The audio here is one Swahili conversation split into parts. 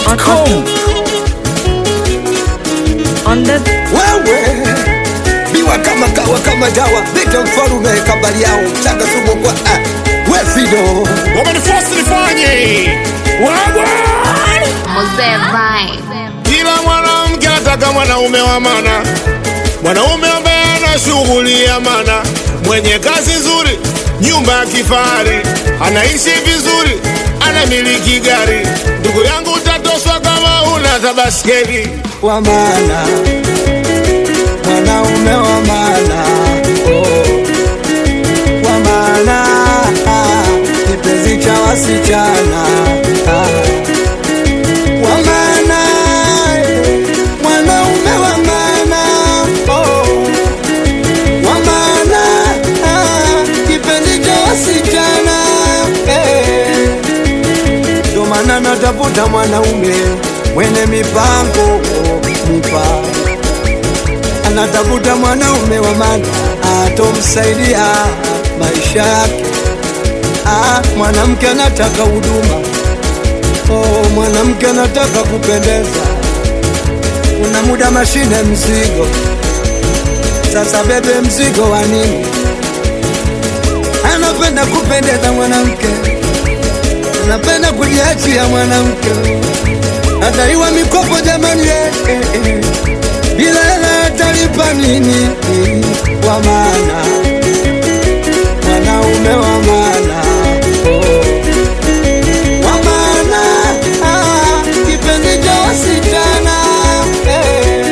Dachimsafi.com On the wewe biwa kama kawa kama dawa vita mfalume kabali yao mchanga sumu kwa ah, we fido wamenifosi nifanye wagwa Mzee Vibe. kila mwanamke anataka mwanaume wa mana mwanaume ambaye ana shughuli ya mana mwenye kazi nzuri nyumba ya kifahari anaishi vizuri anamiliki gari ndugu yangu utatoswa kama una tabaskeli wa maana mwanaume wa maana oh. wa maana ah, kipenzi cha wasichana ah. wa maana eh, mwanaume wa maana oh. wa maana ah, kipenzi cha wasichana eh. Ndo maana natafuta mwanaume mwenye mipango mipango, anatafuta mwanaume wa maana atomsaidia maisha yake. Ah, mwanamke anataka huduma, oh, mwanamke anataka kupendeza. Una muda mashine mzigo, sasa bebe mzigo wa nini? Anapenda kupendeza mwanamke napenda kujiachia mwanamke, ataiwa mikopo jamani, eh, eh, eh. bila hela atalipa nini? Wa maana mwanaume wa maana oh. wa maana ah, kipenzi cha wasichana eh.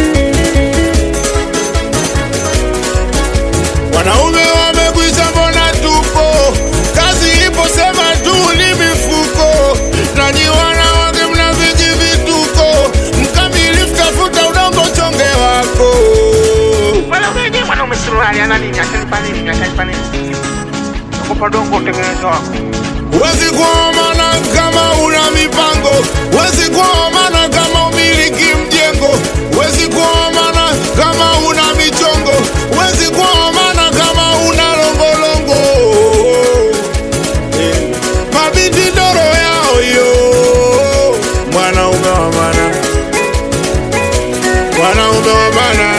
wanaume wamekwisha, mbona tupo? Kazi ipo, sema tu ni mifuko. Nanyi wanawake mna viji vituko, mkamilifu tafuta udongo chonge wako. Mwanaume mwanaume suruali ana nini? Atanipa nini? Atanipa nini? Nakupa dongo utengeneze wako. Wezi kuomana kama una mipango, wezi kuomana kama umiliki mjengo, wezi kuomana kama una michongo, wezi kuomana kama una longolongo. Eh, Mabiti doro yao yo, mwanaume wa maana, mwanaume wa maana,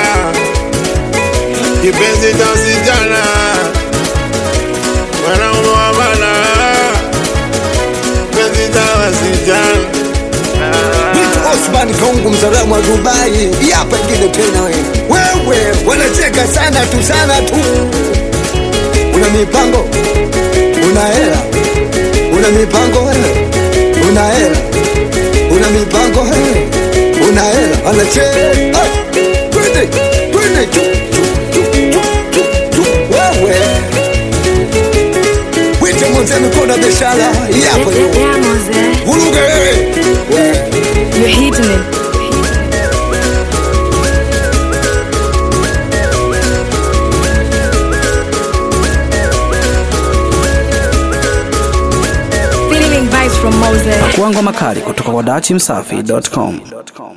kipenzi cha sijana, mwanaume wa maana kipenzi cha wasichana. Vitu Osman Kaungu mzalamu wa Dubai, hapa ingine tena wewe. Wewe wanacheka sana tu sana tu. Una mipango, una hela, una mipango wewe, una hela, una mipango wewe, una hela, wanacheka. Ah, Twende, twende tu, tu, tu, tu, tu, tu. Wewe wite mwenze mikono ya biashara, hapa hiyo. Yeah, Mose. Vuruge wewe. Wewe. You're hitting it. Feeling vibes from Mose. Kuangwa makali kutoka kwa Dachimsafi.com